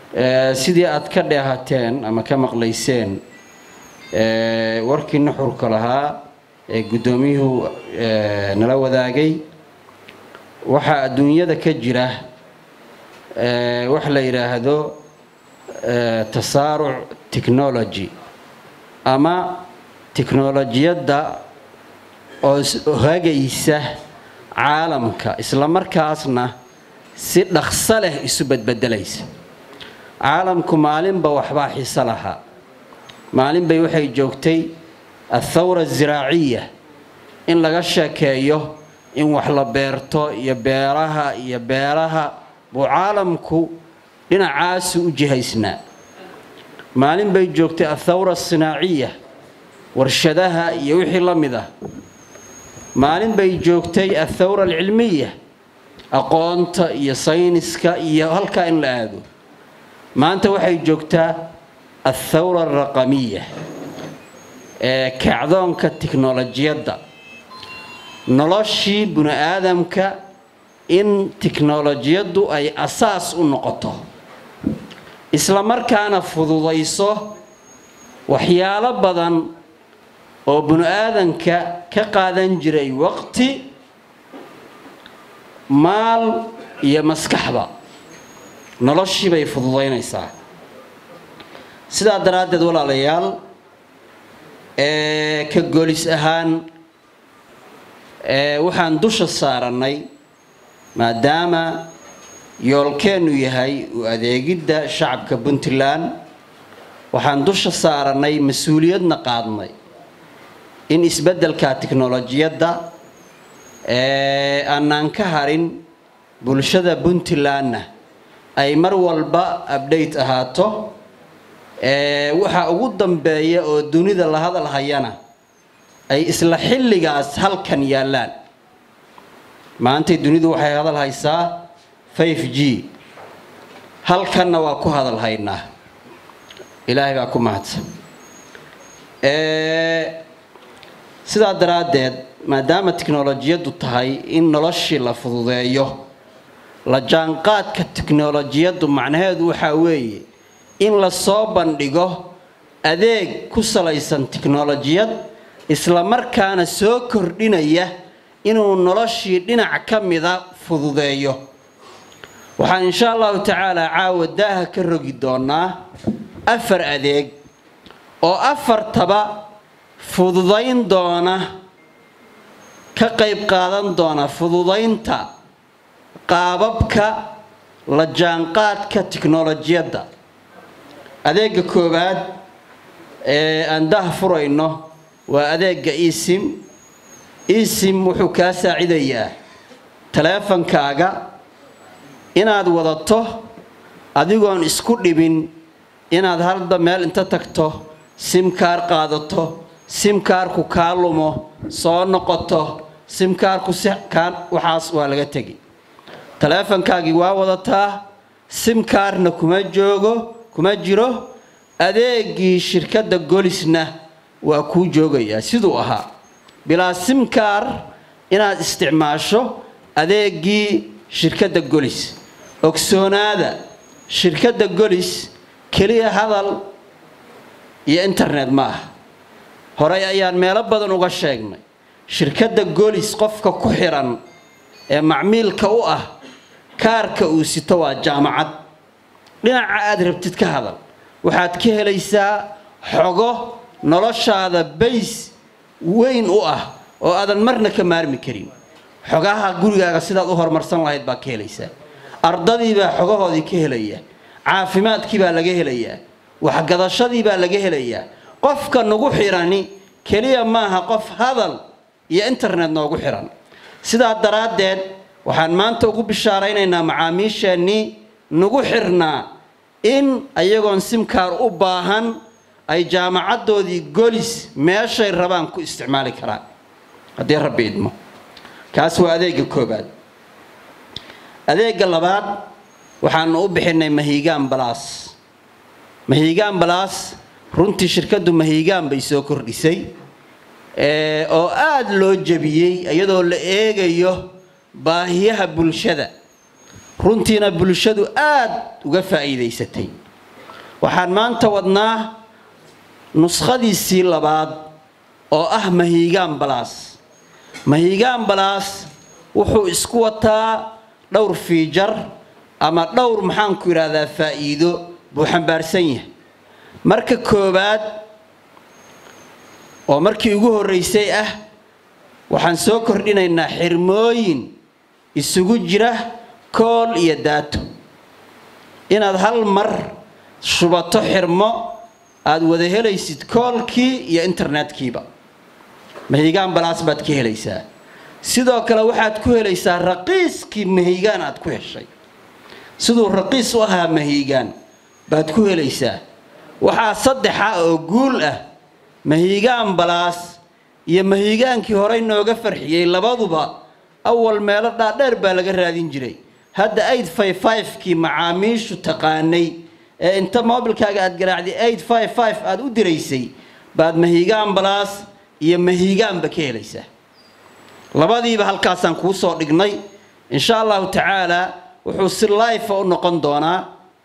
sidii aad ka dheehateen ama ka maqlayseen warkii nuxurka lahaa ee guddoomiyuhu nala wadaagay waxaa adduunyada ka jira wax la yidhaahdo tasaaruc technology ama tiknolojiyadda oo hagaysa caalamka isla markaasna si dhaqso leh isu badbedelaysa caalamku maalinba waxbaa xiso lahaa maalin bay waxay joogtay athawra aziraaciya in laga sheekeeyo in wax la beerto iyo beeraha iyo beeraha buu caalamku dhinacaasu u jihaysnaa maalin bay joogtay athawra asinaaciya warshadaha iyo wixii la mid ah maalin bay joogtay athawra alcilmiya aqoonta iyo sayniska iyo halkaa in la aado maanta waxay joogtaa athawra alraqamiya ee kacdoonka tiknolojiyadda noloshii bini aadamka in tiknolojiyaddu ay asaas u noqoto isla markaana fududayso waxyaalo badan oo bini aadanka ka qaadan jiray waqti maal iyo maskaxba noloshii bay fududaynaysaa sidaa daraaddeed walaalayaal ka golis ahaan waxaan dusha saarannay maadaama yoolkeennu yahay u adeegidda shacabka puntland waxaan dusha saarannay mas-uuliyadna qaadnay in isbeddelka tiknolojiyadda aanaan ka harin bulshada puntlandna ay mar walba abdhate ahaato waxa ugu dambeeya oo dunida la hadal hayana ay isla xilligaas halkan yaallaan maantay dunidu waxay hadal haysaa five g halkanna waa ku hadal haynaa ilaahay baa ku mahadsan sidaa daraaddeed maadaama tiknolojiyaddu tahay in noloshii la fududeeyo la jaanqaadka tiknolojiyaddu macnaheedu waxaa weeye in la soo bandhigo adeeg ku salaysan tiknolojiyad isla markaana soo kordhinaya inuu noloshii dhinac ka mida fududeeyo waxaan insha allahu tacaala caawa daaha ka rogi doonaa afar adeeg oo afartaba fududayn doona ka qayb qaadan doona fududaynta qaababka la jaanqaadka tiknolojiyadda adeega koowaad ee aan daha furayno waa adeega esim esim wuxuu kaa saacidayaa taleefankaaga inaad wadato adigoon isku dhibin inaad halda meel inta tagto simkaar qaadato simkaarku kaa lumo soo noqoto simkaarku si kaa waxaas waa laga tegi taleefankaagii waa wadataa simkaarna kuma joogo kuma jiro adeegii shirkadda golisna waa kuu joogayaa siduu ahaa bilaa simkaar inaad isticmaasho adeegii shirkadda golis ogsoonaada shirkadda golis keliya hadal iyo internet ma aha horey ayaan meelo badan uga sheegnay shirkadda golis qofka ku xiran ee macmiilka u ah kaarka uu sito waa jaamacad dhinaca aad rabtid ka hadal waxaad ka helaysaa xogo noloshaada bays weyn u ah oo aadan marna ka maarmi karin xogaha gurigaaga sidaad u horumarsan lahayd baa ka helaysaa ardadiibaa xogahoodii ka helaya caafimaadkii baa laga helayaa waxgadashadii baa laga helayaa qofka nagu xirani keliya maaha qof hadal iyo internet noogu xiran sidaa daraaddeed waxaan maanta ugu bishaaraynaynaa macaamiisheennii nagu xirnaa in ayagoon simkaar u baahan ay jaamacaddoodii golis meeshay rabaan ku isticmaali karaan haddii rabbi idmo kaas waa adeega koobaad adeega labaad waxaanu u bixinay mahiigaan balaas mahiigaan balaas runtii shirkaddu mahiigaan bay soo kordhisay oo aada loo jebiyey iyadoo la eegayo baahiyaha bulshada runtiina bulshadu aad uga faa'iidaysatay waxaan maanta wadnaa nuskhadiisii labaad oo ah mahiigaan balaas mahiigaan balaas wuxuu isku wataa dhowr fiijar ama dhowr maxaanku idhaahdaa faa'iido buu xambaarsan yahay marka koowaad oo markii ugu horraysay ah waxaan soo kordhinaynaa xirmooyin isugu jira kool iyo daato inaad hal mar shubato xirmo aada wada helaysid koolkii iyo internetkiiba mahiigaan balaas baad ka helaysaa sidoo kale waxaad ku helaysaa raqiiskii mahiigaan aad ku heshay siduu raqiis u ahaa mahiigaan baad ku helaysaa waxaa saddexa oo guul ah mahiigaan balaas iyo mahiigaankii horey nooga farxiyey labaduba awal meelo dhaadheer baa laga raadin jiray hadda aid five five-kii macaamiishu taqaanay ee inta moobilkaaga aad garaacday aid five five aada u diraysay baad mahiigaan balaas iyo mahiigaanba ka helaysaa labadiiba halkaasaan kuu soo dhignay insha allahu tacaalaa wuxuu si life u noqon doonaa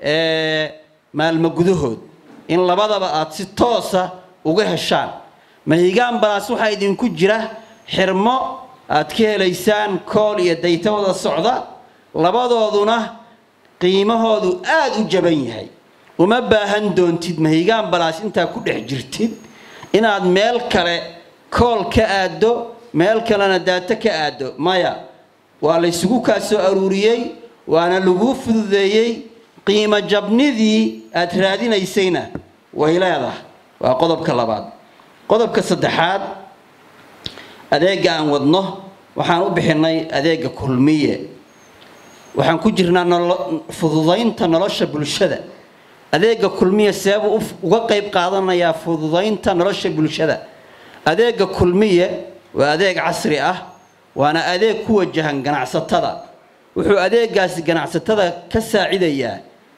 maalmo gudahood in labadaba aad si toosa uga heshaan mahiigaan balaas waxaa idinku jira xirmo aad ka helaysaan kool iyo dayta wada socda labadooduna qiimahoodu aada u jaban yahay uma baahan doontid mahiigaan balaas intaa ku dhex jirtid inaad meel kale kool ka aaddo meel kalena daato ka aaddo maya waa laysugu kaa soo aruuriyey waana laguu fududeeyey qiimo jabnidii aad raadinaysayna way leedahay waa qodobka labaad qodobka saddexaad adeegga aan wadno waxaan u bixinay adeegga kulmiye waxaan ku jirnaa fududaynta nolosha bulshada adeegga kulmiye seebuu uga qayb qaadanayaa fududaynta nolosha bulshada adeegga kulmiye waa adeeg casri ah waana adeeg ku wajahan ganacsatada wuxuu adeegaasi ganacsatada ka saacidayaa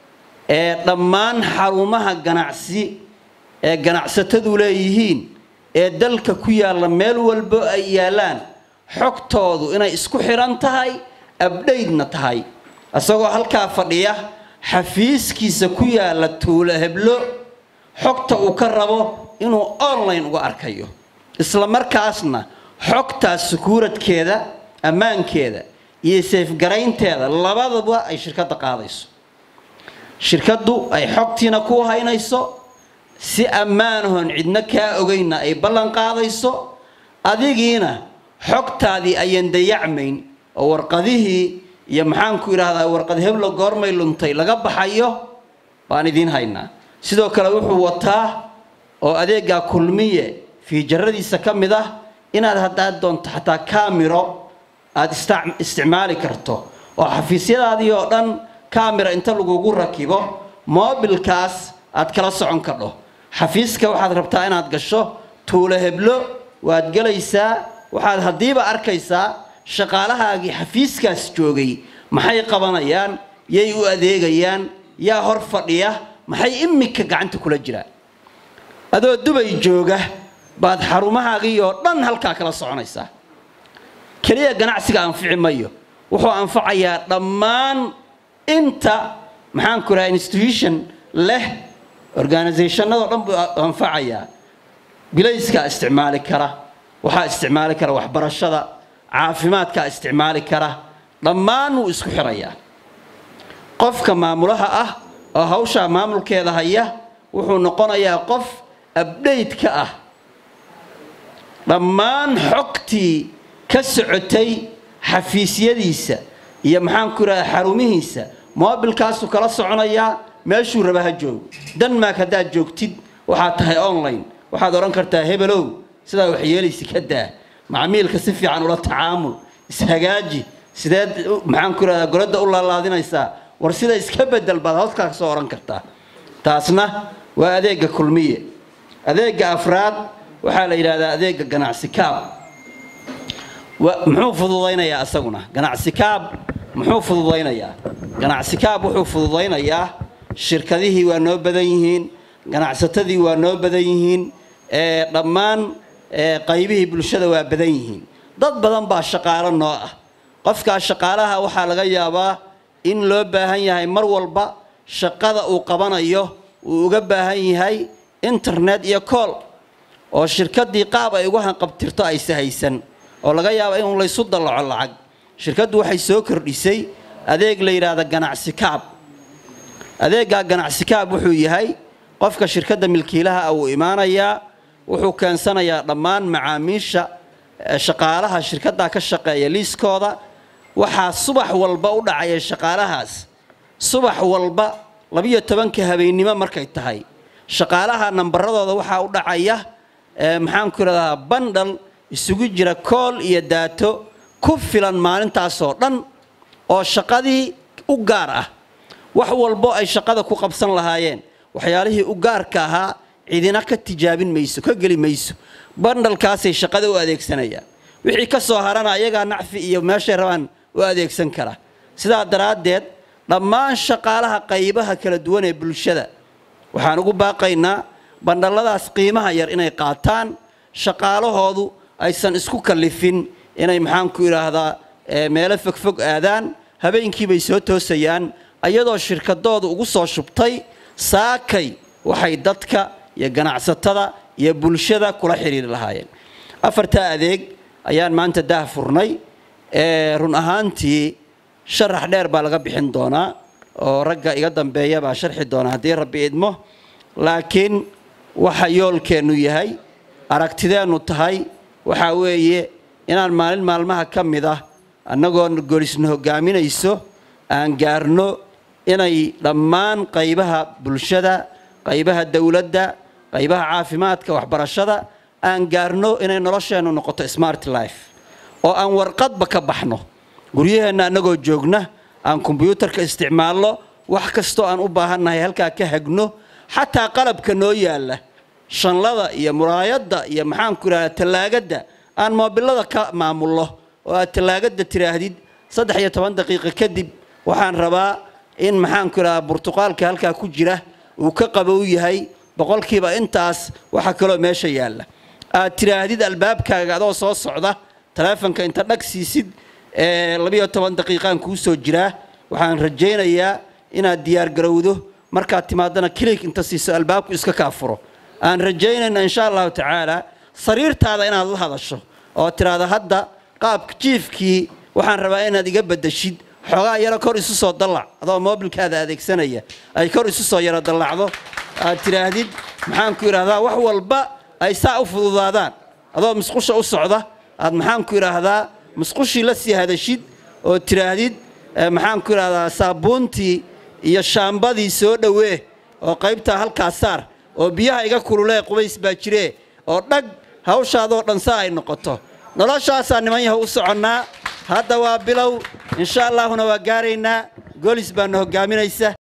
ee dhammaan xarumaha ganacsi ee ganacsatadu leeyihiin ee dalka ku yaalla meel walbo ay yaallaan xogtoodu inay isku xidhan tahay abdhaydna tahay isagoo halkaa fadhiya xafiiskiisa ku yaalla tuulo heblo xogta uu ka rabo inuu online uga arkayo isla markaasna xogtaas sukuuradkeeda ammaankeeda iyo seefgaraynteeda labadaba ay shirkadda qaadayso shirkaddu ay xogtiina ku haynayso si ammaanahoon cidno kaa ogeynna ay ballan qaadayso adigiina xogtaadii ayaan dayacmayn oo warqadihii iyo maxaanku idhaahdaa warqad heblo goormay luntay laga baxayo waan idiin haynaa sidoo kale wuxuu wataa oo adeeggaa kulmiye fiijaradiisa ka mid ah inaad haddaad doonto xataa kaamiro aada isticmaali karto oo xafiisyadaadii oo dhan kaamira inta lagugu rakibo moobilkaas aad kala socon kadho xafiiska waxaad rabtaa inaad gasho tuulo heblo waad gelaysaa waxaad haddiiba arkaysaa shaqaalahaagii xafiiskaas joogay maxay qabanayaan yay u adeegayaan yaa hor fadhiya maxay imika gacanta kula jiraan adoo dubay jooga baad xarumahaagii oo dhan halkaa kala soconaysaa keliya ganacsiga anfici mayo wuxuu anfacayaa dhammaan inta maxaanku raha institution leh organisationadoo dhan buu anfacayaa bilayskaa isticmaali kara waxaa isticmaali kara waxbarashada caafimaadkaa isticmaali kara dhammaan wuu isku xirayaa qofka maamulaha ah oo hawshaa maamulkeeda haya wuxuu noqonayaa qof abdhayt ka ah dhammaan xogtii ka socotay xafiisyadiisa iyo maxaanku idhahda xarumihiisa moobilkaasuu kala soconayaa meeshuu raba ha joogo denmark haddaad joogtid waxaad tahay online waxaad odhan kartaa hebelow sidaa wax yeelaysa ka daa macmiilka si fiican ula tacaamul ishagaaji sideed maxaanku idhahdaa goladda u laalaadinaysaa war sida iska bedel baad hoskaa ka soo odhan kartaa taasna waa adeegga kulmiye adeegga afraad waxaa la yidhahdaa adeegga ganacsi kaab muxuu fududaynayaa isaguna ganacsi kaab muxuu fududaynayaa ganacsi kaab wuxuu fududaynayaa shirkadihii waa noo badan yihiin ganacsatadii waa noo badan yihiin dhammaan qaybihii bulshada waa badan yihiin dad badan baa shaqaalo noo ah qofkaas shaqaalaha waxaa laga yaabaa in loo baahan yahay mar walba shaqada uu qabanayo uu uga baahan yahay internet iyo kool oo shirkaddii qaab ay ugu hanqabtirto ayse haysan oo laga yaabo in laysu dallaco lacag shirkaddu waxay soo kordhisay adeeg la yidhaahda ganacsi kaab adeeggaa ganacsi kaab wuxuu yahay qofka shirkadda milkiilaha ah wuu imaanayaa wuxuu keensanayaa dhammaan macaamiisha shaqaalaha shirkaddaa ka shaqeeya liiskooda waxaa subax walba u dhacaya shaqaalahaas subax walba labiyo tobanka habeennimo markay tahay shaqaalaha nambaradooda waxaa u dhacaya maxaanku idhahdaa bandhal isugu jira kool iyo daato ku filan maalintaasoo dhan oo shaqadii u gaar ah wax walbo ay shaqada ku qabsan lahaayeen waxyaalihii u gaarka ahaa cidina ka tijaabin mayso ka geli mayso bandhalkaasay shaqada u adeegsanayaan wixii ka soo harana ayagaa nacfi iyo meeshay rabaan u adeegsan kara sidaa daraaddeed dhammaan shaqaalaha qaybaha kala duwan ee bulshada waxaan ugu baaqaynaa bandhalladaas qiimaha yar inay qaataan shaqaalahoodu aysan isku kallifin inay maxaanku idhaahdaa meelo fogfog aadaan habeenkiibay soo toosayaan ayadoo shirkadoodu ugu soo shubtay saakay waxay dadka iyo ganacsatada iyo bulshada kula xidhiiri lahaayeen afartaa adeeg ayaan maanta daah furnay run ahaantii sharax dheer baa laga bixin doonaa oo ragga iga dambeeya baa sharxi doonaa haddii rabbi idmo laakiin waxa yoolkeennu yahay aragtideennu tahay waxaa weeye inaan maalin maalmaha ka mid ah annagoo golisna hoggaaminayso aan gaarno inay dhammaan qaybaha bulshada qaybaha dowladda qaybaha caafimaadka waxbarashada aan gaarno inay nolosheennu noqoto smart life oo aan warqadba ka baxno guryaheenna annagoo joogna aan kombyuutarka isticmaalno wax kastoo aan u baahannahay halkaa ka hagno xataa qalabka noo yaalla shanlada iyo muraayadda iyo maxaanku idhahda tallaagadda aan moobilada ka maamulno oo aad tallaagadda tiraahdid saddex iyo toban daqiiqo kadib waxaan rabaa in maxaanku idhahdaa burtuqaalka halkaa ku jira uu ka qabow yahay boqolkiiba intaas waxa kaloo meesha yaalla aad tiraahdid albaabkaaga adoo soo socda taleefonka inta dhag siisid labiyo toban daqiiqaan kuu soo jiraa waxaan rajaynayaa inaad diyaargarowdo markaad timaadana kilig inta siiso albaabku iska kaafuro aan rajaynayna insha allahu tacaala sariirtaada inaad la hadasho oo tiraahdo hadda qaabka jiifkii waxaan rabaa inaad iga badashid xoogaa yaro kor isu soo dallac adoo moobilkaada adeegsanaya ay kor isu soo yaro dallacdo aad tidhaahdid maxaanku idhahdaa wax walba ay saa u fududaadaan adoo musqusha u socda aad maxaanku idhaahdaa musqushii la sii hadashid oo tidhaahdid maxaanku idhahdaa saabuuntii iyo shaambadii soo dhowee oo qaybtaa halkaa saar oo biyaha iga kululee qubays baa jiree oo dhag hawshaadoo dhan saa ay noqoto noloshaasaa niman yaha u soconnaa hadda waa bilow insha allaahuna waa gaaraynaa goolis baana hoggaaminaysa